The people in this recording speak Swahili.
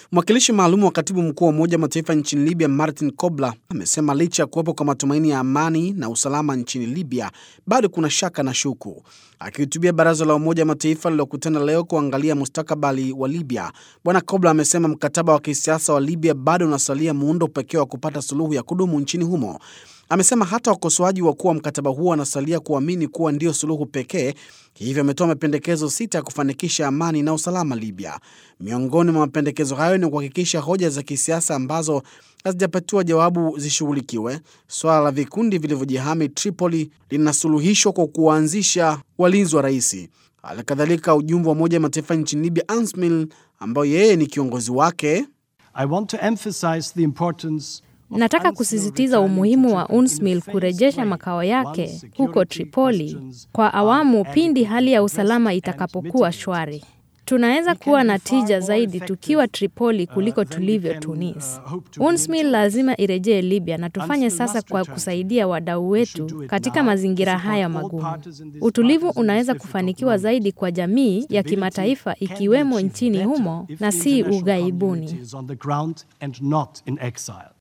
Mwakilishi maalum wa katibu mkuu wa Umoja wa Mataifa nchini Libya, Martin Kobler, amesema licha ya kuwepo kwa matumaini ya amani na usalama nchini Libya, bado kuna shaka na shuku. Akihutubia baraza la Umoja wa Mataifa lililokutana leo kuangalia mustakabali wa Libya, Bwana Kobler amesema mkataba wa kisiasa wa Libya bado unasalia muundo pekee wa kupata suluhu ya kudumu nchini humo. Amesema hata wakosoaji wakuu wa mkataba huo wanasalia kuamini kuwa ndio suluhu pekee. Hivyo ametoa mapendekezo sita ya kufanikisha amani na usalama Libya. Miongoni mwa mapendekezo hayo ni kuhakikisha hoja za kisiasa ambazo hazijapatiwa jawabu zishughulikiwe. Swala la vikundi vilivyojihami Tripoli linasuluhishwa kwa kuwaanzisha walinzi wa rais. Halikadhalika, ujumbe wa Umoja wa Mataifa nchini Libya, ANSMIL, ambayo yeye ni kiongozi wake I want to emphasize the importance Nataka kusisitiza umuhimu wa UNSMIL kurejesha makao yake huko Tripoli kwa awamu pindi hali ya usalama itakapokuwa shwari. Tunaweza kuwa na tija zaidi tukiwa Tripoli kuliko tulivyo Tunis. UNSMIL lazima irejee Libya na tufanye sasa kwa kusaidia wadau wetu katika mazingira haya magumu. Utulivu unaweza kufanikiwa zaidi kwa jamii ya kimataifa ikiwemo nchini humo na si ughaibuni. on the ground and not in exile.